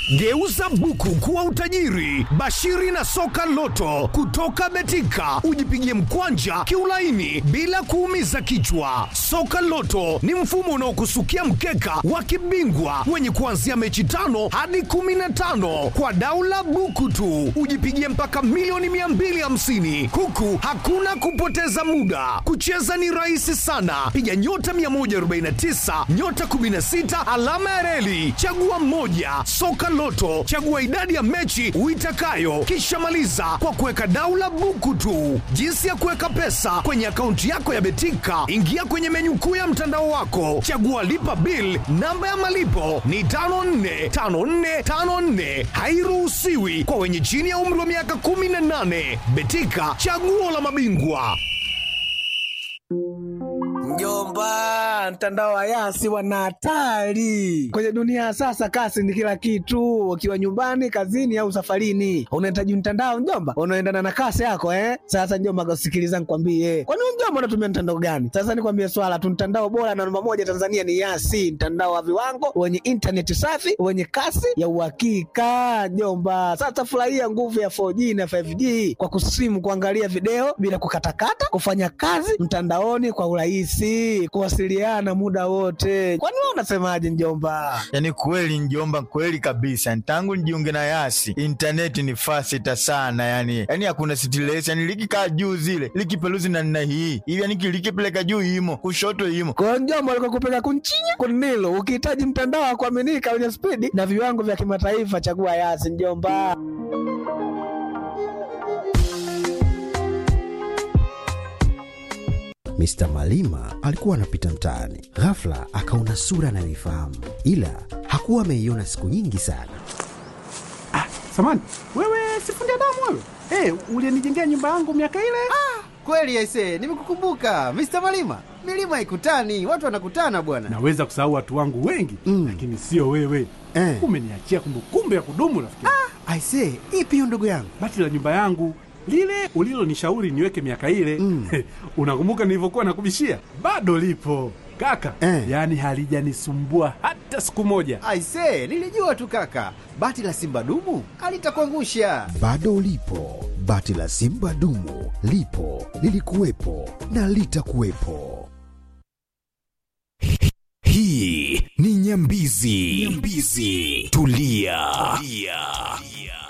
Geuza buku kuwa utajiri. Bashiri na soka loto kutoka Betika, ujipigie mkwanja kiulaini bila kuumiza kichwa. Soka loto ni mfumo unaokusukia mkeka wa kibingwa wenye kuanzia mechi tano hadi kumi na tano kwa daula buku tu, ujipigie mpaka milioni 250 huku hakuna kupoteza muda. Kucheza ni rahisi sana, piga nyota 149 nyota 16 alama ya reli, chagua moja. Soka Loto, chagua idadi ya mechi uitakayo, kisha maliza kwa kuweka daula buku tu. Jinsi ya kuweka pesa kwenye akaunti yako ya Betika, ingia kwenye menyu kuu ya mtandao wako, chagua lipa bill. Namba ya malipo ni 545454, hairuhusiwi kwa wenye chini ya umri wa miaka 18. Betika, chaguo la mabingwa. Mjomba, mtandao wa Yasi wana hatari kwenye dunia ya sasa. Kasi ni kila kitu, ukiwa nyumbani, kazini au safarini, unahitaji mtandao mjomba, unaendana na kasi yako eh. Sasa mjomba, sikiliza nikwambie, kwani wewe mjomba unatumia mtandao gani? Sasa nikwambie swala tu, mtandao bora na namba moja Tanzania ni Yasi, mtandao wa viwango wenye intaneti safi wenye kasi ya uhakika mjomba. Sasa furahia nguvu ya 4G na 5G kwa kusimu, kuangalia video bila kukatakata, kufanya kazi mtandaoni kwa urahisi, kuwasiliana muda wote. Kwani wewe unasemaje mjomba? Yaani kweli njomba, kweli kabisa. Tangu nijiunge na Yasi intaneti ni fasita sana, yani yani hakuna stress, yani likikaa juu zile likipeluzi na nina hii hivi, yani likipeleka juu imo kushoto imo kwa mjomba, alikuwa kupeka kunchinya kunilo. Ukihitaji mtandao wa kuaminika wenye spidi na viwango vya kimataifa, chagua Yasi mjomba. Mr. Malima alikuwa anapita mtaani, ghafla akaona sura anayoifahamu, ila hakuwa ameiona siku nyingi sana. Ah, samani wewe, sifundi damu wewe. Hey, ulienijengea nyumba yangu miaka ile. Ah, kweli aisee, nimekukumbuka Mr. Malima. Milima haikutani, watu wanakutana bwana. Naweza kusahau watu wangu wengi mm, lakini sio wewe eh. Umeniachia kumbukumbu ya kudumu rafiki. Ah, aisee, ipi hiyo ndugu yangu? Bati la nyumba yangu lile ulilonishauri niweke miaka ile mm. Unakumbuka nilivyokuwa nakubishia? Bado lipo kaka eh. Yaani halijanisumbua hata siku moja. Aisee, nilijua tu kaka, bati la simba dumu alitakuangusha. Bado lipo bati la simba dumu, lipo lilikuwepo na litakuwepo. Hii ni Nyambizi. Nyambizi. Tulia. Tulia.